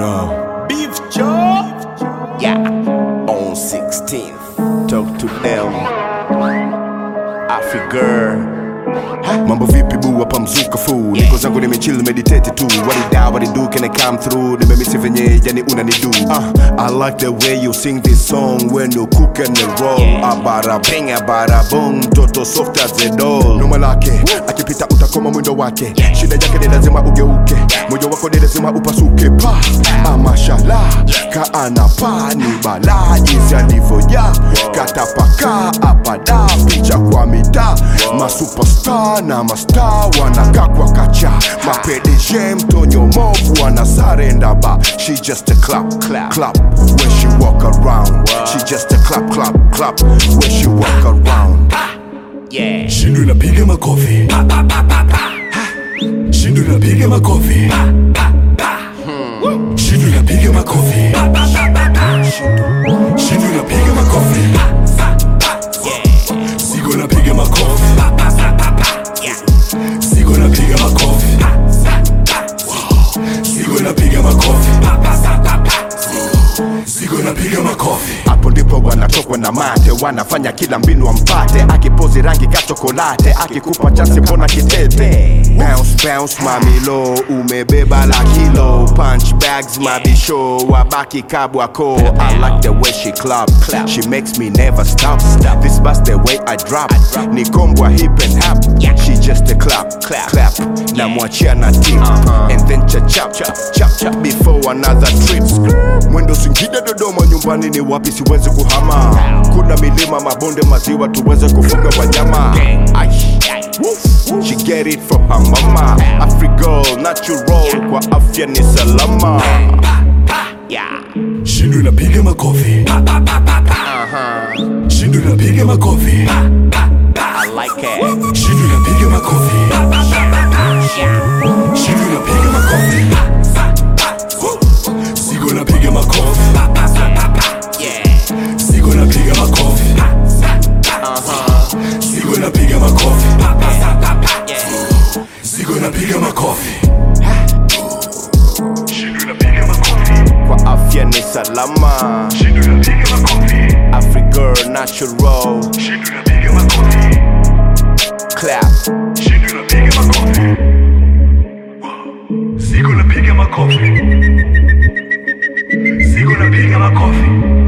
know. Beef Joe. Yeah. On 16th. Talk to them. Africa. Mambo vipi bu hapa mzuka fu niko zangu nimechill meditate tu walida walidu can I come through nimemisi venye yani unanidu uh, I like the way you sing this song when you cook and roll abara bing abara boom toto soft as a doll noma lake akipita utakoma mwendo wake shida yake ni lazima ugeuke moyo wako ni lazima upasuke pa ah, mashallah kaana pa ni balaa jinsi alivyoja katapaka apada picha kwa mitaa masuperstar na mastar wanakaa kwa kacha mapedije mtonyo movu wana sarenda ba she just a clap clap clap when she walk around she just a clap clap clap when she walk around Yeah. Shindu inapiga makofi Shindu inapiga makofi Shindu inapiga makofi Shindu inapiga makofi Sigo inapiga makofi Sigo inapiga makofi Sigo inapiga makofi Sigo inapiga makofi hapo ndipo wanatokwa na mate wanafanya kila mbinu wampate akipozi rangi ka chokolate akikupa chansi mbona kitete bounce bounce mamilo umebeba la kilo punch bags mabisho wabaki kabwako i like the way she club she makes me never stop this bus the way i drop ni kombwa hip and hop she just a clap clap clap na mwachia na tip and then cha chap chap chap chap before another trip mwendo singida dodoma nyumbani ni wapi siwezi kuhama kuna milima mabonde maziwa tuweze kufuga wanyama Aish. She get it from her mama Afrigirl natural kwa afya ni salama Shindu inapiga makofi Shindu inapiga makofi I like it Shindu inapiga makofi Shindu inapiga makofi Sigo inapiga makofi Sigo inapiga makofi Sigo inapiga makofi Sigo inapiga makofi Shindu inapiga makofi kwa afya ni salama Shindu inapiga makofi Afrigirl natural Shindu inapiga makofi clap Shindu inapiga makofi Sigo inapiga makofi Sigo inapiga makofi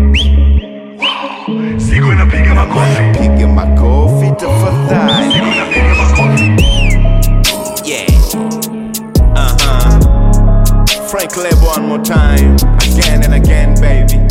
Sigo inapiga makofi piga makofi tafadhali Sigo inapiga makofi Yeah. Uh huh. Frank Lebo one more time. Again and again, baby.